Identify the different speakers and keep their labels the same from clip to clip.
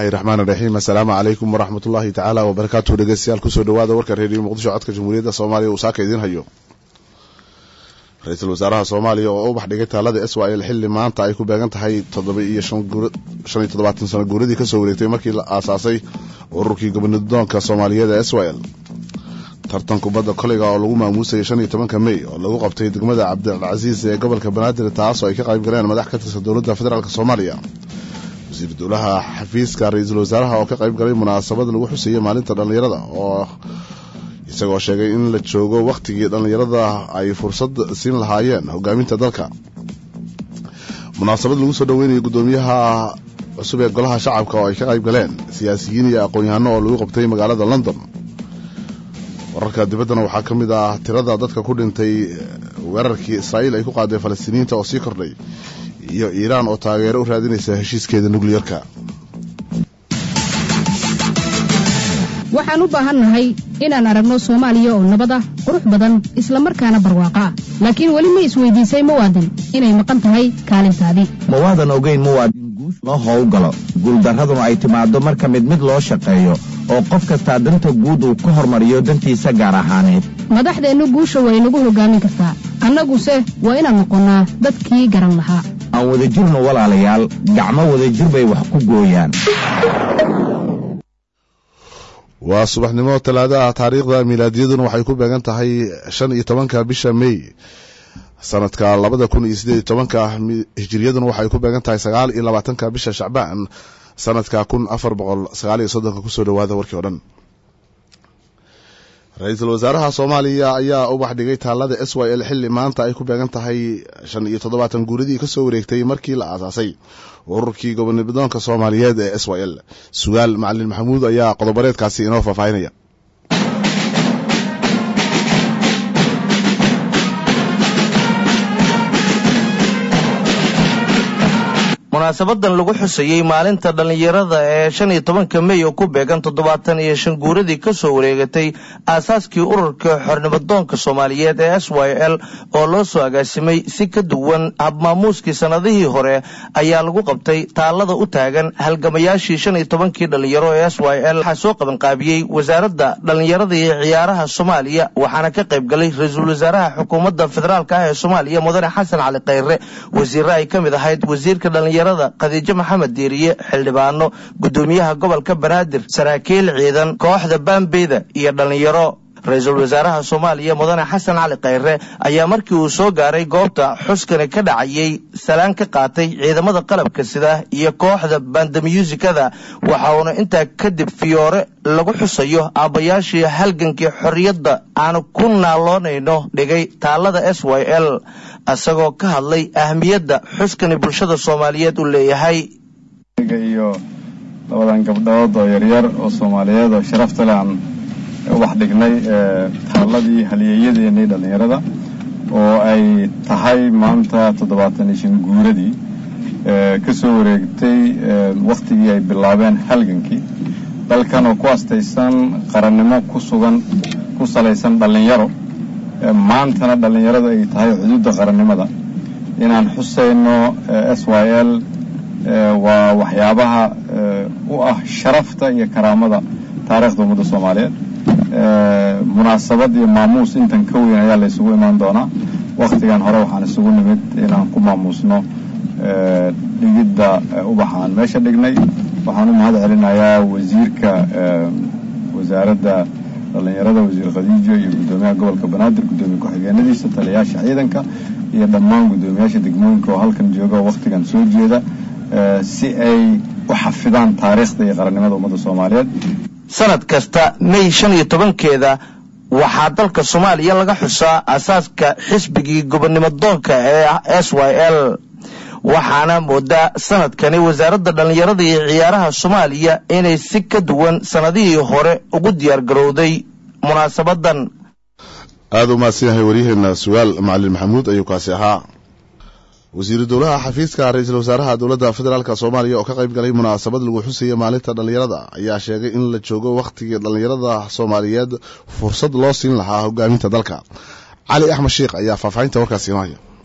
Speaker 1: raxmaan raxiim assalaamu calaykum waraxmatullaahi tacaala wabarakaatuhu dhegeystayaal kusoo dhawaada warka reediyo muqdisho codka jamhuuriyadda soomaaliya uu saaka idiin hayo ra-iisul wasaaraha soomaaliya oo ubax dhigay taalada s y l xilli maanta ay ku beegan tahay toddoba iyo shan iyo toddobaatan sano guuradii kasoo wareegtay markii la aasaasay ururkii gobonidoonka soomaaliyeed ee s y l tartan kubadda koleyga oo lagu maamuusayay shan iyo tobanka mey oo lagu qabtay degmada cabdilcasiis ee gobolka banaadir taas oo ay ka qayb galeen madax ka tirsan dowladda federaalk soomaaliya wasiir dowlaha xafiiska ra-iisul wasaaraha oo ka qayb galay munaasabad lagu xuseeyey maalinta dhallinyarada oo isagoo sheegay in la joogo wakhtigii dhallinyarada ay fursad siin lahaayeen hogaaminta dalka munaasabad lagu soo dhoweynayo guddoomiyaha cusub ee golaha shacabka oo ay ka qayb galeen siyaasiyiin iyo aqoon-yahano oo lagu qabtay magaalada london wararka dibaddana waxaa ka mid ah tirada dadka ku dhintay weerarkii israa'iil ay ku qaaday falastiiniyiinta oo sii kordhay iyo iiraan oo taageero u raadinaysa heshiiskeeda nukliyarka
Speaker 2: waxaan u baahannahay inaan aragno soomaaliya oo nabad ah qurux badan islamarkaana barwaaqo ah laakiin weli ma isweydiisay muwaadin inay maqan tahay kaalintaadii
Speaker 3: mawaadan ogeyn muwaadin guush loo howlgalo guuldarraduna ay timaaddo marka mid mid loo shaqeeyo oo qof kastaa danta guud uu ka hormariyo dantiisa gaar ahaaneed
Speaker 2: madaxdeennu guusha way nagu hogaamin kartaa annaguse waa inaan noqonnaa dadkii garan lahaa
Speaker 3: aan wadajirno walaalayaal gacmo wadajir bay wax ku gooyaan
Speaker 1: waa subaxnimo talaadaha taariikhda milaadiyaduna waxay ku beegan tahay shan iyo tobanka bisha mey sanadka labada kun iyo sideed iyo tobanka hijiriyaduna waxay ku beegan tahay sagaal iyo labaatanka bisha shacbaan sanadka kun afar boqol sagaal iyo soddonka kusoo dhawaada warkii o dhan ra-iisul wasaaraha soomaaliya ayaa ubax dhigay taalada s y l xilli maanta ay ku beegan tahay shan iyo toddobaatan guuradii kasoo wareegtay markii la aasaasay ururkii gobonidoonka soomaaliyeed ee s y l sugaal macalin maxamuud ayaa qodobareedkaasi inoo faahfaahinaya
Speaker 4: munaasabadan lagu xusayey maalinta dhallinyarada ee shan iyo tobanka mey oo ku beegan toddobaatan iyo shan guuradii kasoo wareegatay aasaaskii ururka xornimadoonka soomaaliyeed ee s y l oo loo soo agaasimay si ka duwan habmaamuuskii sannadihii hore ayaa lagu qabtay taallada u taagan halgamayaashii shan iyo tobankii dhallinyaro ee s y l waxaa soo qabanqaabiyey wasaaradda dhallinyarada iyo ciyaaraha soomaaliya waxaana ka qayb galay ra-iisul wasaaraha xukuumadda federaalk ah ee soomaaliya mudane xasan cali khayre wasiirre ay ka mid ahayd wasiirka dhallinyarada khadiijo maxamed diiriye xildhibaano guddoomiyaha gobolka banaadir saraakiil ciidan kooxda baambeyda iyo dhallinyaro ra-iisul wasaaraha soomaaliya mudane xasan cali khayre ayaa markii uu soo gaaray goobta xuskani ka dhacayay salaan ka qaatay ciidamada qalabka sida iyo kooxda bandamyuusikada waxa uuna intaa kadib fiyoore lagu xusayo aabbayaashii halgankii xorriyadda aanu ku naaloonayno dhigay taalada s y l isagoo ka hadlay ahmiyadda xuskani bulshada soomaaliyeed uu leeyahay
Speaker 5: iyo labadan gabdhood oo yaryar oo soomaaliyeed oo sharafta leh aan ubax dhignay taalladii haliyeeyadeennii dhallinyarada oo ay tahay maanta toddobaatan iyo shan guuradii ka soo wareegtay wakhtigii ay bilaabeen halgankii dalkan oo ku astaysan qarannimo ku sugan ku salaysan dhallinyaro maantana dhallinyaradu ay tahay xuduudda qarannimada inaan xusayno s y l waa waxyaabaha u ah sharafta iyo karaamada taariikhda ummadda soomaaliyeed munaasabad iyo maamuus intan ka weyn ayaa la isugu imaan doonaa wakhtigan hore waxaan isugu nimid inaan ku maamuusno dhigidda ubaxaan meesha dhignay waxaan u mahad celinayaa wasiirka wasaaradda dhallinyarada wasiir khadiijo iyo guddoomiyaha gobolka banaadir guddoomiye ku-xigeenadiisa taliyayaasha ciidanka iyo dhammaan guddoomiyaasha degmooyinka oo halkan jooga oo wakhtigan soo jeeda si ay u xafidaan taariikhda iyo qarannimada ummadda soomaaliyeed
Speaker 4: sanad kasta mey shan iyo tobankeeda waxaa dalka soomaaliya laga xusaa asaaska xisbigii gobonimadoonka ee s y l waxaana moodaa sanadkani wasaaradda dhallinyarada iyo ciyaaraha soomaaliya inay si ka duwan sannadihii hore ugu diyaar garowday munaasabadan
Speaker 1: aada u mahadsan yahay waryaheena sugaal macalin maxamuud ayuu kaasi ahaa wasiiru dowlaha xafiiska ra-iisul wasaaraha dowladda federaalk soomaaliya oo ka qayb galay munaasabad lagu xusaya maalinta dhallinyarada ayaa sheegay in la joogo wakhtigii dhallinyarada soomaaliyeed fursad loo siin lahaa hogaaminta dalka cali axmed sheikh ayaa faahfaahinta warkaasi inoo haya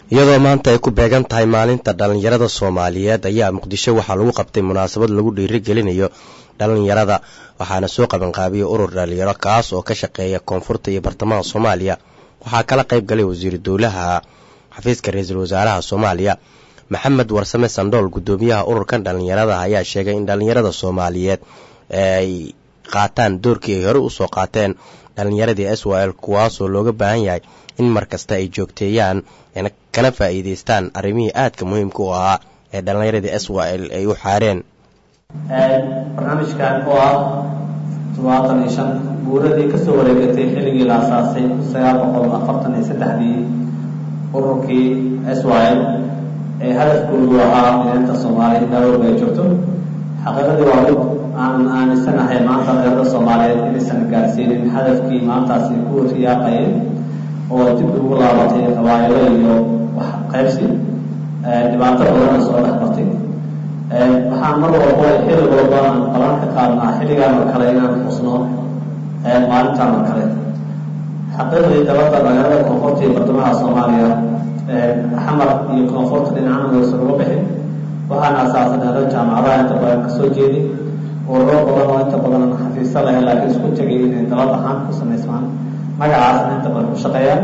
Speaker 6: iyadoo maanta ay ku beegan tahay maalinta dhallinyarada soomaaliyeed ayaa muqdisho waxaa lagu qabtay munaasabad lagu dhiirigelinayo dhallinyarada waxaana soo qabanqaabiyey urur dhallinyaro kaas oo ka shaqeeya koonfurta iyo bartamaha soomaaliya waxaa kala qayb galay wasiiru dowlaha xafiiska ra-iisul wasaaraha soomaaliya maxamed warsame sandhool guddoomiyaha ururkan dhallinyarada ayaa sheegay in dhallinyarada soomaaliyeed ay qaataan doorkii ay hore usoo qaateen dhallinyaradii s y l kuwaasoo looga baahan yahay in mar kasta ay joogteeyaan kana faa'iidaystaan arrimihii aadka muhiimka u ahaa ee dhallinyaradii s y l ay u xaareen
Speaker 7: barnaamijkan oo ah todobaatan iyo shan guuradii kasoo wareegatay xilligii la asaasay sagaal boqol afartan iyo saddexdii ururkii s y l ee hadafkoodu ahaa mideynta soomaaliya daawalba ay joogto xaqiiqadii waa mid aan aaminsanahay maanta dhallinyarada soomaaliyeed inaysan gaarsiinin hadafkii maantaasi ku riyaaqayeen oo dib ugu laabatay qabaayilo iyo wax qaybsi dhibaato badana soo dhex martay waxaan mar walba xilli walba aan balan ka qaadnaa xilligaan oo kale inaan xusno maalintaan oo kale xaqiiqdii dalada dhallinyarada koonfurta iyo bartamaha soomaaliya xamar iyo koonfurta dhinacana waysan uga bixin waxaana asaasay dhallinyaro jaamacadaha inta badan kasoo jeedi ururo badan oo inta badan xafiisa leh laakiin isku tegay inay dalad ahaan ku samaysmaan magacaasna inta badan ku shaqeeyaan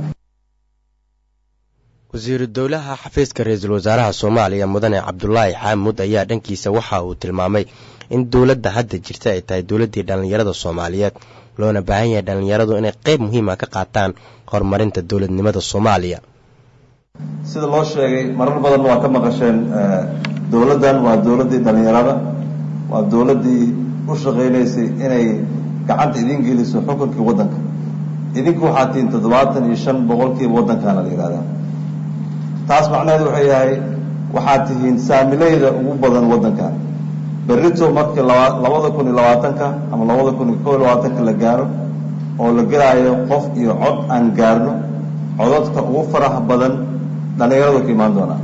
Speaker 6: wasiiru dowlaha xafiiska ra-iisul wasaaraha soomaaliya mudane cabdulaahi xaamud ayaa dhankiisa waxa uu tilmaamay in dowladda hadda jirta ay tahay dowladdii dhallinyarada soomaaliyeed loona baahan yahay dhallinyaradu inay qayb muhiima ka qaataan horumarinta dowladnimada soomaaliya
Speaker 8: sida loo sheegay marar badan waa ka maqasheen dowladdan waa dowladdii dhallinyarada waa dowladdii u shaqaynaysay inay gacanta idin geliso xukunkii waddanka idinku waxaa tihiin toddobaatan iyo shan boqolkiiba waddankaana la yidhahdaa taas macnaheedu wuxuu yahay waxaad tihiin saamileyda ugu badan waddankan berrito markii laba labada kun iyo labaatanka ama labada kun iyo kob iyo labaatanka la gaaro oo la gelaayo qof iyo cod aan gaarno codadka ugu faraha badan dhallinyaradu ka imaan doonaa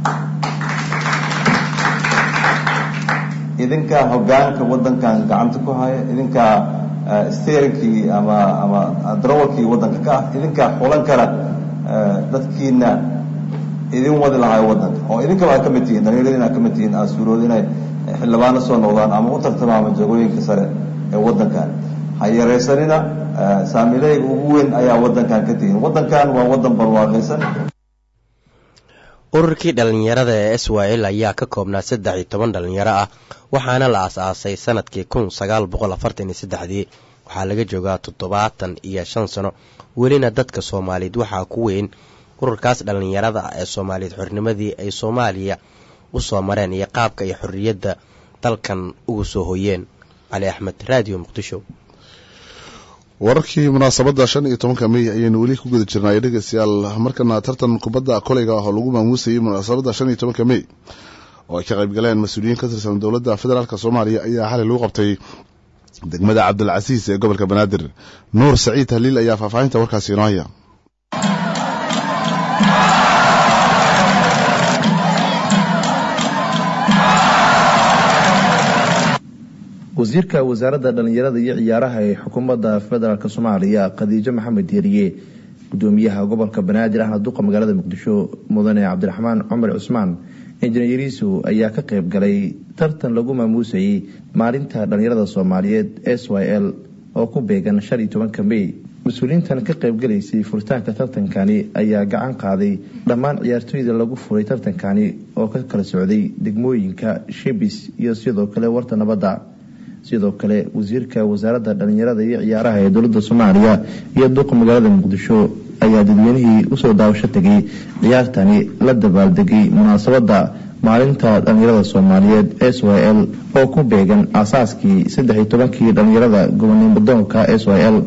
Speaker 8: idinkaa hoggaanka waddankan gacanta ku haya idinkaa steerinkii ama ama darawalkii waddanka ka ah idinkaa xulan kara dadkiina idin wadi lahaay waddanka oo idinkaba aad ka mid tihiin dhallinyaradiina aad ka mid tihiin aad suurood inay xildhibaano soo noqdaan ama u tartamaama jagooyinka sare ee waddankan ha yaraysanina saamileyga ugu weyn ayaa waddankan ka tihiin waddankan waa waddan barwaaqaysan
Speaker 6: ururkii dhallinyarada ee s y l ayaa ka koobnaa saddex iyo toban dhallinyaro ah waxaana la aas-aasay sanadkii kun sagaal boqol afartan iyo saddexdii waxaa laga joogaa toddobaatan iyo shan sano welina dadka soomaaliyeed waxaa ku weyn ururkaas dhallinyarada ah ee soomaaliyeed xornimadii ay soomaaliya u soo mareen iyo qaabka iyo xorriyadda dalkan ugu soo hoyeen cali axmed raadiyo muqdisho
Speaker 1: wararkii munaasabadda shan iyo tobanka mey ayaynu weli ku guda jirnay dhegeystayaal markana tartan kubadda koleyga ah oo lagu maamuusayay munaasabadda shan iyo tobanka mey oo ay ka qayb galeen mas-uuliyiin ka tirsan dowladda federaalk soomaaliya ayaa xalay lagu qabtay degmada cabdilcasiis ee gobolka banaadir nuur saciid haliil ayaa faahfaahinta warkaasi inoo haya
Speaker 9: wasiirka wasaaradda dhallinyarada iyo ciyaaraha ee xukuumadda federaalk soomaaliya khadiijo maxamed yeeriye gudoomiyaha gobolka banaadir ahna duqa magaalada muqdisho mudane cabdiraxmaan cumar cusmaan injineeriisu ayaa ka qayb galay tartan lagu maamuusayey maalinta dhallinyarada soomaaliyeed s y l oo ku beegan shan iyo tobanka mey mas-uuliyiintan ka qaybgalaysay furitaanka tartankani ayaa gacan qaaday dhammaan ciyaartooyda lagu furay tartankani oo ka kala socday degmooyinka shibis iyo sidoo kale warta nabadda sidoo kale wasiirka wasaaradda dhallinyarada iyo ciyaaraha ee dowladda soomaaliya iyo duqa magaalada muqdisho ayaa dadweynihii usoo daawasho tegay ciyaartani la dabaaldegay munaasabadda maalinta dhallinyarada soomaaliyeed s y l oo ku beegan aasaaskii saddex iyo tobankii dhallinyarada gobonimodoonka s y l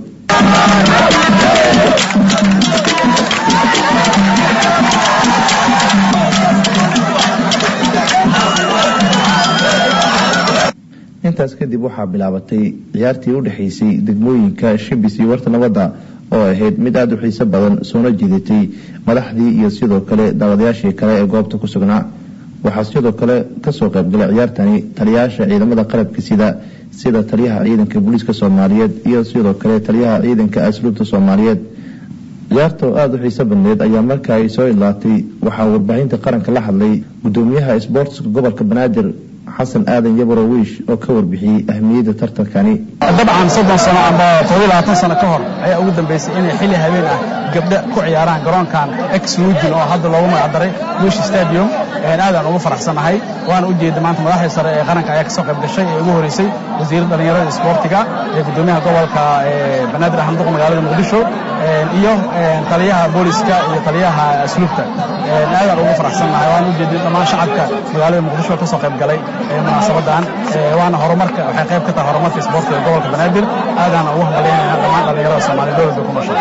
Speaker 9: intaas kadib waxaa bilaabatay ciyaartii u dhexaysay degmooyinka shibis iyo warta nabadda oo ahayd mid aada u xiiso badan soona jiidatay madaxdii iyo sidoo kale daawadayaashii kale ee goobta ku sugnaa waxaa sidoo kale kasoo qaybgalay ciyaartani taliyayaasha ciidamada qalabka sida sida taliyaha ciidanka booliiska soomaaliyeed iyo sidoo kale taliyaha ciidanka asluubta soomaaliyeed ciyaarta oo aada u xiiso badneed ayaa marka ay soo idlaatay waxaa warbaahinta qaranka la hadlay gudoomiyaha isboortiska gobolka banaadir xasan aadan yabaro wiish oo ka warbixiyey ahmiyadda tartankani
Speaker 10: dabcan soddon sano amba todoba labaatan sano ka hor ayaa ugu dambeysay inay xilli habeen ah gabdho ku ciyaaraan garoonkan ex lugin oo hadda loogu magacdaray wish stadium aadaan ugu faraxsanahay waana u jeeda maanta madaxdii sare ee qaranka ayaa kasoo qayb gashay ee ugu horeysay wasiirra dhallinyarada isboortiga ee gudoomiyaha gobolka banaadir axmed magaalada muqdisho iyo taliyaha booliska iyo taliyaha asluubta aadaan ugu faraxsannahay waan u jeedin dhammaan shacabka magaalada muqdisho kasoo qayb galay munaasabadan waana horumarka waxay qayb ka tahay horumarka isboortiga gobolka banaadir aadaana ugu hambalyaynayna dhammaan dhallinyarada soomaaliya dowladda ku nooshay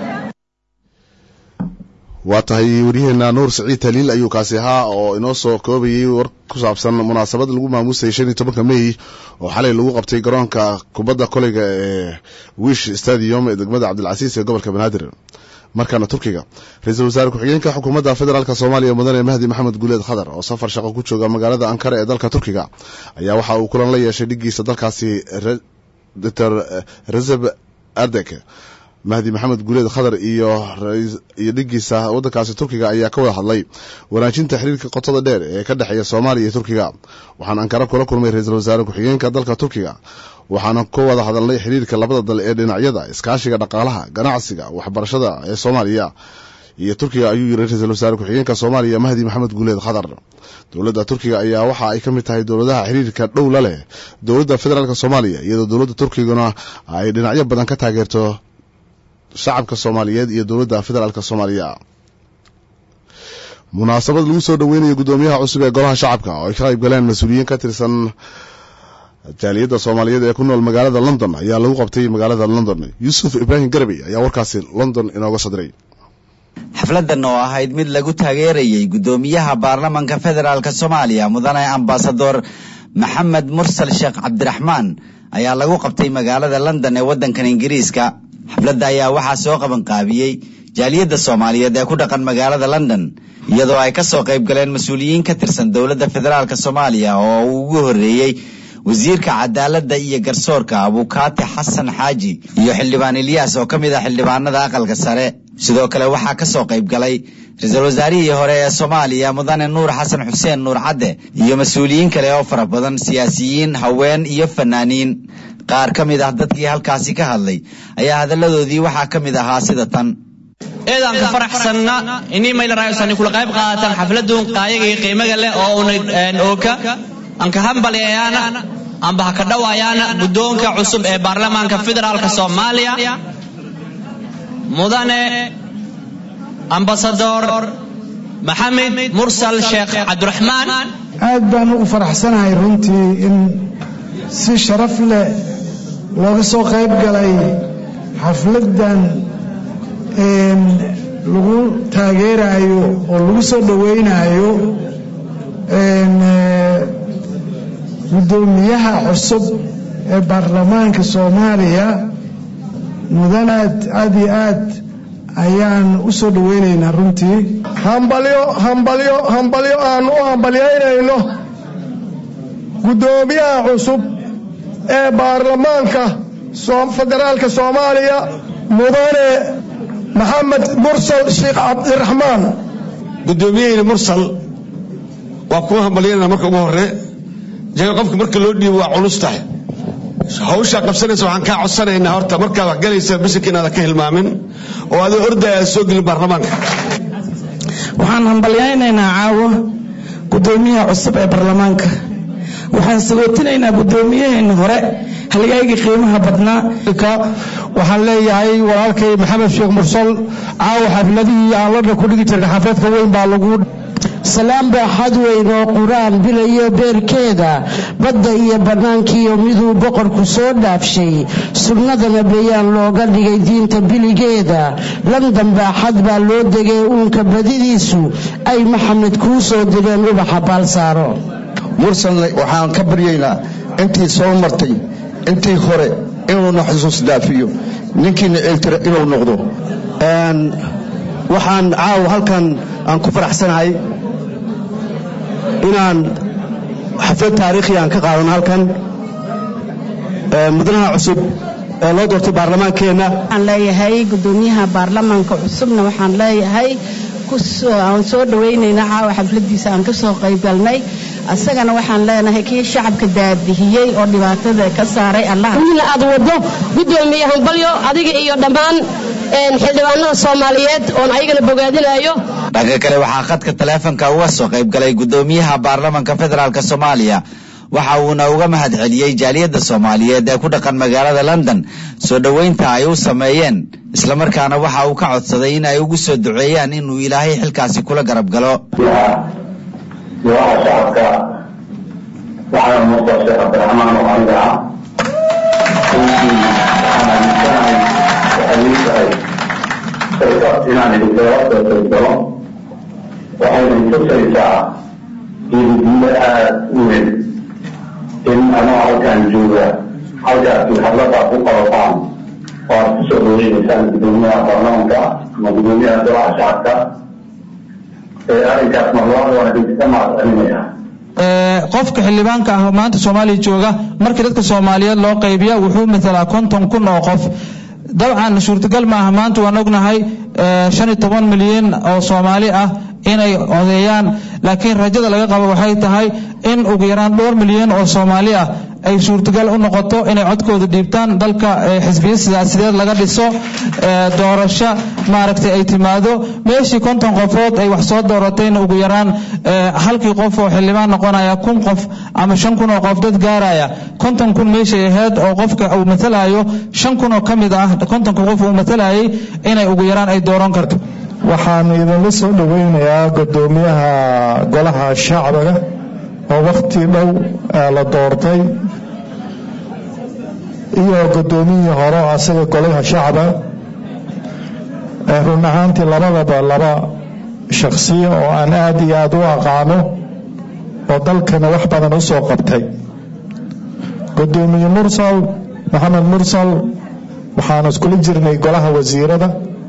Speaker 1: waa tahay waryaheena nuur siciid taliil ayuu kaasi ahaa oo inoo soo koobayay war ku saabsan munaasabad lagu maamuusayay shan iyo tobanka mey oo xalay lagu qabtay garoonka kubadda koleyga ee wish stadium ee degmada cabdilcasiis ee gobolka banaadir markaana turkiga ra-iisul wasaare ku-xigeenka xukuumadda federaalk soomaaliya mudane mahdi maxamed guuleed khadar oo safar shaqo ku jooga magaalada ankara ee dalka turkiga ayaa waxa uu kulan la yeeshay dhigiisa dalkaasi dr rezeb ardek mahdi maxamed guuleed khadar iyo iyo dhigiisa waddankaasi turkiga ayaa ka wada hadlay wanaajinta xiriirka qotada dheer ee ka dhexeeya soomaaliya iyo turkiga waxaan ankara kula kulmay ra-iisul wasaare ku-xigeenka dalka turkiga waxaana ka wada hadalnay xiriirka labada dal ee dhinacyada iskaashiga dhaqaalaha ganacsiga waxbarashada ee soomaaliya iyo turkiga ayuu yiri ra-iisul wasaare ku-xigeenka soomaaliya mahdi maxamed guuleed khadar dowladda turkiga ayaa waxa ay ka mid tahay dowladaha xiriirka dhow la leh dowladda federaalk soomaaliya iyadoo dowladda turkiguna ay dhinacyo badan ka taageerto shacabka soomaaliyeed iyo dowladda federaalk soomaaliya munaasabad lagu soo dhoweynayo guddoomiyaha cusub ee golaha shacabka oo ay ka qayb galeen mas-uuliyiin ka tirsan jaaliyadda soomaaliyeed ee ku nool magaalada london ayaa lagu qabtay magaalada london yuusuf ibraahim garabey ayaa warkaasi london inooga sadiray
Speaker 11: xafladan oo ahayd mid lagu taageerayey guddoomiyaha baarlamanka federaalk soomaaliya mudane ambasador maxamed mursal sheekh cabdiraxmaan ayaa lagu qabtay magaalada london ee waddankan ingiriiska xafladda ayaa waxaa soo qabanqaabiyey jaaliyadda soomaaliyeed ee ku dhaqan magaalada london iyadoo ay ka soo qayb galeen mas-uuliyiin ka tirsan dowladda federaalk soomaaliya oo uu ugu horreeyey wasiirka cadaaladda iyo garsoorka abukaati xasan xaaji iyo xildhibaan ilyaas oo ka mid ah xildhibaanada aqalka sare sidoo kale waxaa ka soo qayb galay ra-iisul wasaarihii hore ee soomaaliya mudane nuur xasan xuseen nuur cadde iyo mas-uuliyiin kale oo fara badan siyaasiyiin haween iyo fanaaniin qaar ka mid ah dadkii halkaasi ka hadlay ayaa hadalladoodii waxaa ka mid ahaa sida tan
Speaker 12: eedaan ka faraxsanna inii maylaraayosan kula qayb qaadatan xafladun qaayagii qiimaga leh oo una ooka aan ka hambaleeyaana amba ha ka dhawayaana guddoonka cusub ee baarlamaanka federaalk soomaaliya mudane ambasador maxamed mursal sheekh cabdiraxmaan
Speaker 13: aad baan ugu faraxsanahay runtii in si sharaf leh looga soo qayb galay xafladdan lagu taageerayo oo lagu soo dhoweynayo guddoomiyaha cusub ee baarlamaanka soomaaliya mudanaad aad iyo aad ayaan u soo dhoweynaynaa runtii
Speaker 14: hambalyo hambalyo hambalyo aanu u hambalyaynayno guddoomiyaha cusub ee baarlamaanka federaalka soomaaliya mudane maxamed mursal sheekh cabdiraxmaan
Speaker 15: guddoomiyaheyna mursal waa kuwa hambalyanana marka ugu hore jaga qofka marka loo dhiibo waa culus tahay hawshaa qabsanaysa waxaan kaa codsanaynaa horta markaad wax galaysa bisinka inaadan ka hilmaamin oo adoo ordaya aad soo gelin baarlamaanka
Speaker 16: waxaan hambalyaynaynaa caawo guddoomiyaha cusub ee baarlamaanka waxaan sagootinaynaa guddoomiyaheena hore halgaygii qiimaha badnaa
Speaker 14: waxaan leeyahay walaalkay maxamed sheekh mursal caawa xafladihii aan ladha ku dhigi jirna xafladka weyn baa lagu
Speaker 17: salaan baaxad weyn oo qur-aan bilayo beerkeeda badda iyo bannaankiiyo miduu boqorku soo dhaafshay sunnadana bayaan looga dhigay diinta biligeeda london baaxad baa loo degay uunka badidiisu ay maxamed kuu soo direen ubaxa baalsaaro
Speaker 18: mursalna waxaan ka baryaynaa intii soo martay intii hore inuuna xusuus daafiyo ninkiina ceeltira inuu noqdo
Speaker 19: waxaan caawa halkan aan ku faraxsanahay inaan xaflad taariikhi aan ka qaadano halkan mudanaha cusub ee loo doortay baarlamaankeenna
Speaker 17: waxaan leeyahay gudoomiyaha baarlamaanka cusubna waxaan leeyahay aan soo dhawaynaynaa caawa xafladiisa aan ka soo qaybgalnay asagana waxaan leenahay kii shacabka daabihiyey oo dhibaatada ka saaray allah
Speaker 20: wiil aad wado gudoomiye hambalyo adiga iyo dhammaan xildhibaanada soomaaliyeed oon ayagana bogaadinayo
Speaker 11: dhanka kale waxaa khadka taleefonka uga soo qayb galay gudoomiyaha baarlamanka federaalk soomaaliya waxa uuna uga mahad celiyey jaaliyadda soomaaliyeed ee ku dhaqan magaalada london soo dhoweynta ay u sameeyeen islamarkaana waxa uu ka codsaday in ay ugu soo duceeyaan inuu ilaahay xilkaasi kula garab galo
Speaker 21: golaha shacabka waxaana muuqda sheekh cabdiraxmaan oo aniga ah runtii waxaan aaminsanahay waxay ii tahay fursad inaan idinkala soo qaybgalo waxayna tusaysaa geedidiilo aada u weyn in anoo halkan jooga halkaasi hadladaad ku qabataan oo aad ku soo dhaweynaysaan gudoomiyaha baarlamanka ama gudoomiyaha golaha shacabka arrinkaas marlabaad waan idinka mahad celinayaa
Speaker 22: qofka xildhibaanka ah maanta soomaaliya jooga markii dadka soomaaliyeed loo qaybiya wuxuu matalaa konton kun oo qof dabcan suurtagal maaha maanta waan ognahay shan iyo toban milyan oo soomaali ah inay odeeyaan laakiin rajada laga qabo waxay tahay in ugu yaraan dhowr milyan oo soomaali ah ay suurtagal u noqoto inay codkooda dhiibtaan dalka xisbiya siyaasideed laga dhiso doorasho maaragtay ay timaado meeshii konton qofood ay wax soo dooratayna ugu yaraan halkii qof oo xildhibaan noqonaya kun qof ama shan kun oo qof dad gaaraya konton kun meeshay ahayd oo qofka uu matalayo shan kun oo ka mid ah kontonka qof uu matalayay inay ugu yaraan ay dooran karto
Speaker 23: waxaan idinla soo dhoweynayaa gudoomiyaha golaha shacbiga oo wakhti dhow la doortay iyo gudoomiyihii hore oo asaga golaha shacba run ahaantii labadaba laba shakhsiya oo aan aada iyo aada u aqaano oo dalkana wax badan u soo qabtay gudoomiye mursal maxamed mursal waxaanu iskula jirnay golaha wasiirada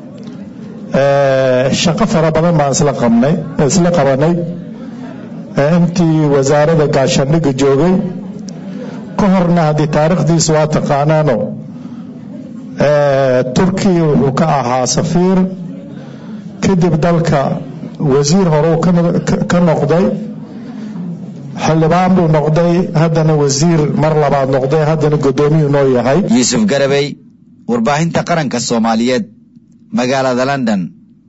Speaker 23: shaqo fara badan baan isla qabnay isla qabanay intii wasaarada gaashaandhigga joogay ka horna haddii taariikhdiisa waa taqaanaano turkiya wuxuu ka ahaa safiir kadib dalka wasiir hore uu ka noqday xildhibaan buu noqday haddana wasiir mar labaad noqday haddana gudoomiyuu noo yahay
Speaker 11: yuusuf garabey warbaahinta qaranka soomaaliyeed magaalada london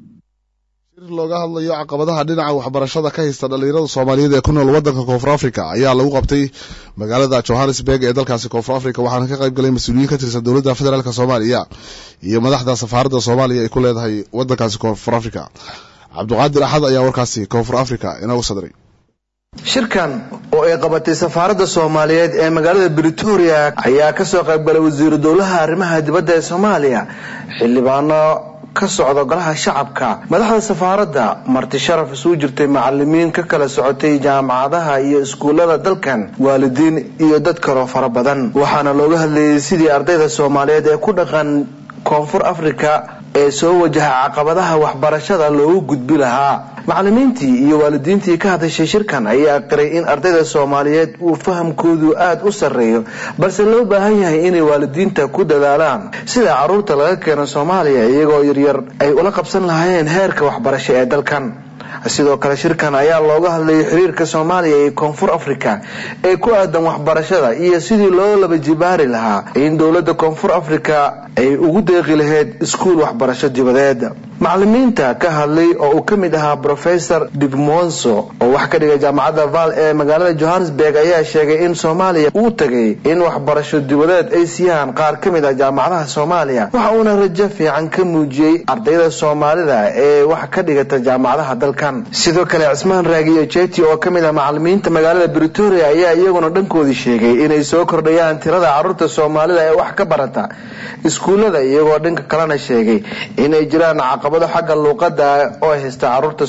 Speaker 1: looga hadlayo caqabadaha dhinaca waxbarashada ka haysta dhalinyarada soomaaliyeed ee ku nool wadanka koonfur africa ayaa lagu qabtay magaalada johannesburg ee dalkaasi koonfur africa waxaana ka qayb galay mas-uuliyiin ka tirsan dowladda federaalk soomaaliya iyo madaxda safaaradda soomaaliya ay ku leedahay wadankaasi koonfur africa cabdiqaadir axad ayaa warkaasi koonfur africa inoogu sadray
Speaker 24: shirkan oo ay qabatay safaaradda soomaaliyeed ee magaalada britoria ayaa kasoo qaybgalay wasiiru dowlaha arrimaha dibadda ee soomaaliya xildhibaano ka socda golaha shacabka madaxda safaaradda marti sharaf isugu jirtay macalimiin ka kala socotay jaamacadaha iyo iskuullada dalkan waalidiin iyo dad kaloo fara badan waxaana looga hadlayay sidii ardayda soomaaliyeed ee ku dhaqan koonfur africa ee soo wajaha caqabadaha waxbarashada loogu gudbi lahaa macalimiintii iyo waalidiintii ka hadashay shirkan ayaa qiray in ardayda soomaaliyeed uu fahamkoodu aada u sarreeyo balse loo baahan yahay inay waalidiinta ku dadaalaan sida caruurta laga keeno soomaaliya iyagoo yaryar ay ula qabsan lahaayeen heerka waxbarasho ee dalkan sidoo kale shirkan ayaa looga hadlayay xiriirka soomaaliya iyo koonfur africa ee ku aadan waxbarashada iyo sidii loo laba jibaari lahaa in dowladda koonfur africa ay ugu deeqi lahayd iskuul waxbarasho dibadeed macalimiinta ka hadlay oo uu ka mid ahaa professor digmonso oo wax ka dhigay jaamacadda val ee magaalada johannesburg ayaa sheegay in soomaaliya uu tagay in waxbarasho dibadeed ay siiyaan qaar ka mid ah jaamacadaha soomaaliya waxa uuna rajo fiican ka muujiyey ardayda soomaalida ee wax ka dhigata jaamacadaha dalkan sidoo kale cismaan raagiyo jeti oo ka mid ah macalimiinta magaalada britoria ayaa iyaguna dhankoodii sheegay inay soo kordhayaan tirada caruurta soomaalida ee wax ka barata iskuullada iyagoo dhanka kalena sheegay inay jiraan caqabado xagga luuqadda oo haysta caruurta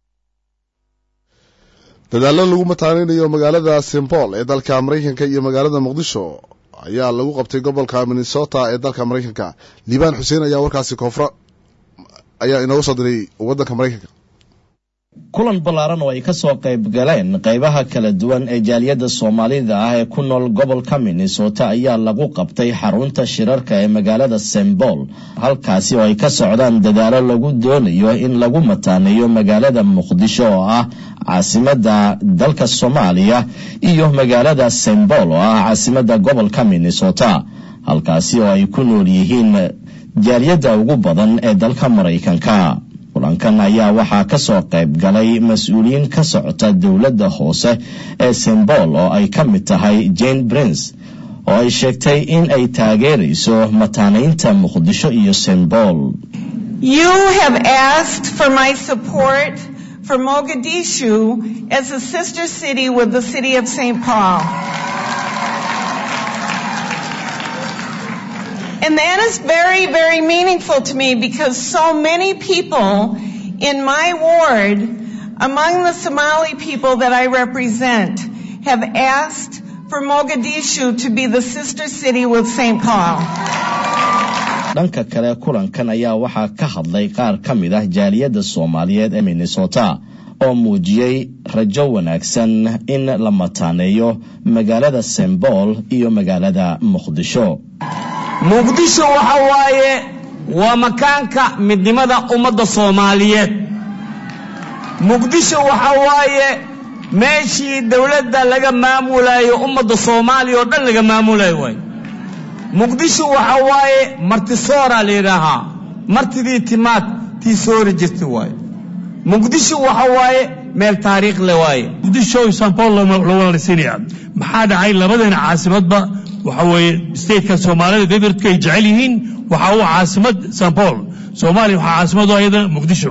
Speaker 1: dadaallo lagu mataaneynayo magaalada simbol ee dalka maraykanka iyo magaalada muqdisho ayaa lagu qabtay gobolka minnesota ee dalka maraykanka liibaan xuseen ayaa warkaasi koonfur ayaa inoogu soo diray wadanka maraykanka
Speaker 2: kulan ballaaran oo ay ka soo qayb galeen qaybaha kala duwan ee jaaliyadda soomaalida ah ee ku nool gobolka minnesota ayaa lagu qabtay xarunta shirarka ee magaalada sembol halkaasi oo ay ka socdaan dadaalo lagu doonayo in lagu mataaneeyo magaalada muqdisho oo ah caasimadda dalka soomaaliya iyo magaalada sembol oo ah caasimadda gobolka minnesota halkaasi oo ay ku nool yihiin jaaliyadda ugu badan ee dalka maraykanka kulankan ayaa waxaa ka soo qayb galay mas-uuliyiin ka socota dowladda hoose ee sembol oo ay ka mid tahay jane prince oo ay sheegtay in ay taageerayso mataanaynta muqdisho iyo sembol
Speaker 3: You have asked for my support for Mogadishu as a sister city with the city of St. Paul. And that is very, very meaningful to me because so many people in my ward, among the Somali people that I represent, have asked for Mogadishu to be the sister city with St. Paul.
Speaker 2: dhanka kale kulankan ayaa waxaa ka hadlay qaar ka mid ah jaaliyadda soomaaliyeed ee minnesota oo muujiyey rajo wanaagsan in la mataaneeyo magaalada sembol iyo magaalada muqdisho
Speaker 4: muqdisho waxa waaye waa makaanka midnimada ummadda soomaaliyeed muqdisho waxa waaye meeshii dowladda laga maamulayo ummadda soomaaliya oo dhan laga maamulayo waay muqdisho waxa waaye martisoora la yidhaahaa martidii timaad tii soori jirta waaye muqdisho waxa waaye meel taariikh le waaye
Speaker 5: muqdisho iyo san paul loo walaalisiinaya maxaa dhacay labadeena caasimadba waxa weeye stateka soomaalida bebertka ay jecel yihiin waxa uu caasimad san paul soomaaliya waxaa caasimad u ayada muqdisho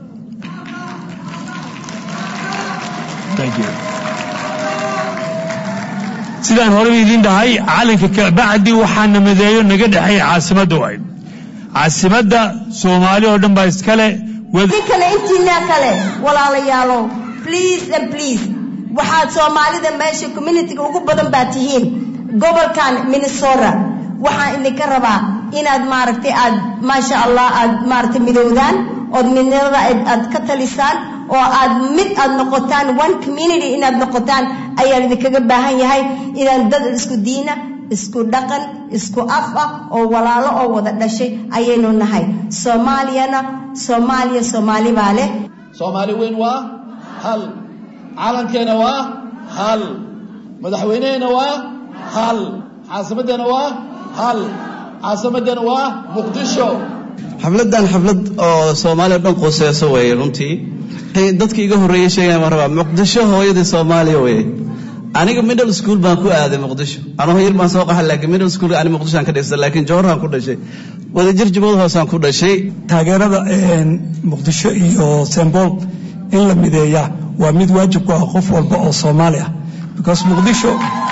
Speaker 5: sidaan horeba idiin dhahay calanka kabacdi waxaa namadeeyo naga dhexeeya caasimadda waay caasimadda soomaali oo dhan baa iskale
Speaker 25: idinkana intiinaa kale walaalayaalow please and please waxaad soomaalida meesha communityga ugu badan baa tihiin gobolkan minnesota waxaan idinka rabaa inaad maaragtay aad maasha allah aad maaragtay midowdaan ood midnimada aad ka talisaan oo aad mid aad noqotaan one community inaad noqotaan ayaan idinkaga baahan yahay inaan dad isku diina isku dhaqan isku af ah oo walaalo oo wada dhashay ayaynu nahay soomaaliyana soomaaliya soomaali baa leh
Speaker 26: soomaali weyn waa hal calankeena waa hal madaxweyneheena waa hal caasimaddeena waa hal caasimaddeena waa muqdisho
Speaker 27: xafladan xaflad oo soomaaliya dhan quseyso weeye runtii dadka iga horreeyey sheegaya baan rabaa muqdisho hooyadii soomaaliya weye aniga middle school baan ku aaday muqdisho anoo yar baan soo qaxay laakiin middle school ani muqdishoan ka dhigsta laakiin jowharaan ku dhashay wadajir jubad hoosaan ku dhashay
Speaker 28: taageerada muqdisho iyo sembol in la mideeya waa mid waajib ku ah qof walba oo soomaali ah because muqdisho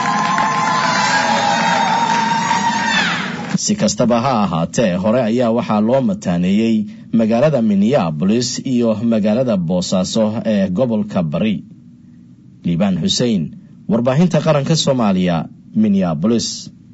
Speaker 2: si kastaba ha ahaatee hore ayaa waxaa loo mataaneeyey magaalada minneabolis iyo magaalada boosaaso ee gobolka bari liibaan xussein warbaahinta qaranka soomaaliya minneabolis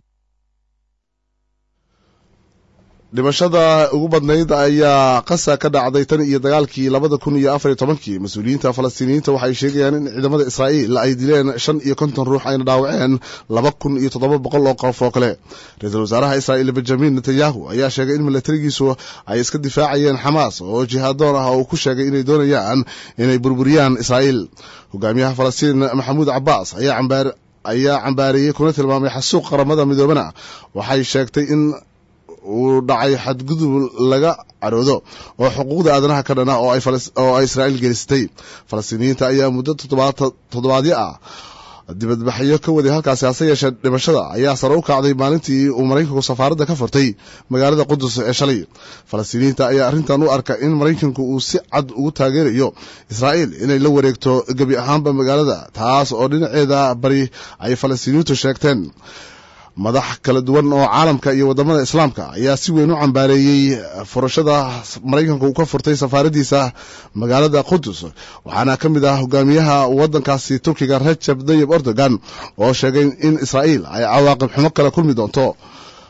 Speaker 1: dhimashada ugu badnayd ayaa qasa ka dhacday tan iyo dagaalkii labada kun iyo afar iyo tobankii mas-uuliyiinta falastiiniyiinta waxay sheegayaan in ciidamada israa'iil ay dileen shan iyo konton ruux ayna dhaawaceen laba kun iyo toddoba boqol oo qof oo kale ra-iisul wasaaraha israa'iil benjamin netanyahu ayaa sheegay in milatarigiisu ay iska difaacayeen xamaas oo jihaadoon ah oo uu ku sheegay inay doonayaan inay burburiyaan israa'iil hogaamiyaha falastiin maxamuud cabaas ayaa cambaar ayaa cambaareeyey kuna tilmaamay xasuuq qaramada midoobana waxay sheegtay in uu dhacay xadgudub laga caroodo oo xuquuqda aadanaha ka dhana oo ay israa'iil gelisatay falastiiniyiinta ayaa muddo toddobaadyo ah dibadbaxyo ka waday halkaasi hase yeeshee dhimashada ayaa sare u kacday maalintii uu maraykanku safaaradda ka furtay magaalada qudus ee shalay falastiiniyiinta ayaa arrintan u arka in maraykanku uu si cad ugu taageerayo israa'iil inay la wareegto gebi ahaanba magaalada taas oo dhinaceeda bari ay falastiiniyiintu sheegteen madax kala duwan oo caalamka iyo wadamada islaamka ayaa si weyn u cambaareeyey furashada maraykanka uu ka furtay safaaradiisa magaalada qudus waxaana ka mid ah hogaamiyaha wadankaasi turkiga rajab dayib erdogan oo sheegay in israa'iil ay cawaaqib xumo kale kulmi doonto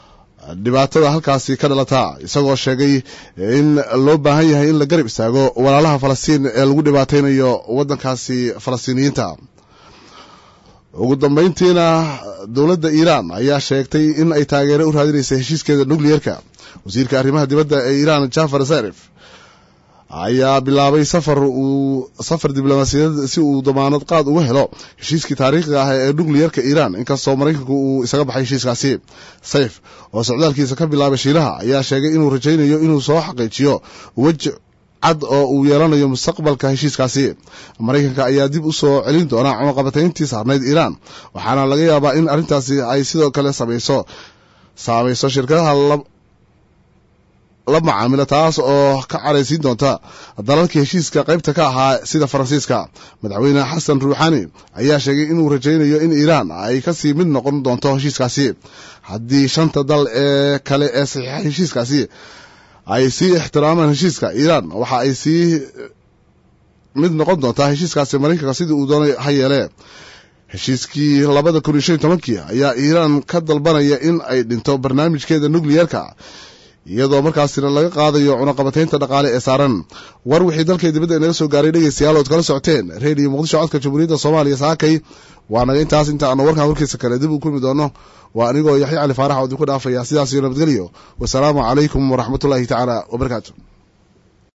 Speaker 1: dhibaatada halkaasi ka dhalata isagoo sheegay in loo baahan yahay in la garab istaago walaalaha falastiin ee lagu dhibaataynayo waddankaasi falastiiniyiinta ugu dambayntiina dowladda iiraan ayaa sheegtay in ay taageero u raadinaysa heshiiskeeda nucleerka wasiirka arrimaha dibadda ee iiraan jafar zarif ayaa bilaabay safar uu safar diblomaasiyadeed si uu damaanad qaad uga helo heshiiskii taariikhiga ah ee nucleerka iiraan inkastoo maraykanku uu isaga baxay heshiiskaasi sayf oo socdaalkiisa ka bilaabay shiilaha ayaa sheegay inuu rajaynayo inuu soo xaqiijiyo wej cad oo uu yeelanayo mustaqbalka heshiiskaasi maraykanka ayaa dib u soo celin doona cunaqabatayntii saarnayd iiraan waxaana laga yaabaa in arrintaasi ay sidoo kale samayso saamayso shirkadaha la macaamila taas oo ka caraysiin doonta dalalka heshiiska qaybta ka ahaa sida faransiiska madaxweyne xasan ruuxani ayaa sheegay inuu rajaynayo in iiraan ay kasii mid noqon doonto heshiiskaasi haddii shanta dal ee kale ee saxiixa heshiiskaasi ay sii ixtiraamaan heshiiska iiraan waxa ay sii mid noqon doontaa heshiiskaasi maraykanka sidii uu doonay ha yeelee heshiiskii labada kun iyo shan iyo tobankii ayaa iiraan ka dalbanaya in ay dhinto barnaamijkeeda nucleerka iyadoo markaasina laga qaadayo cunaqabataynta dhaqaale ee saaran war wixii dalkay dibadda inaga soo gaaray dhegeystayaal ood kala socoteen reediyo muqdisho codka jamhuuriyadda soomaaliya saakay waa naga intaas inta aanu warkan warkiisa kale dib u kulmi doono waa anigoo yaxya cali faarax oo idinku dhaafaya sidaas iyo nabadgelyo wasalaamu calaykum waraxmatullaahi tacaala wabarakaatu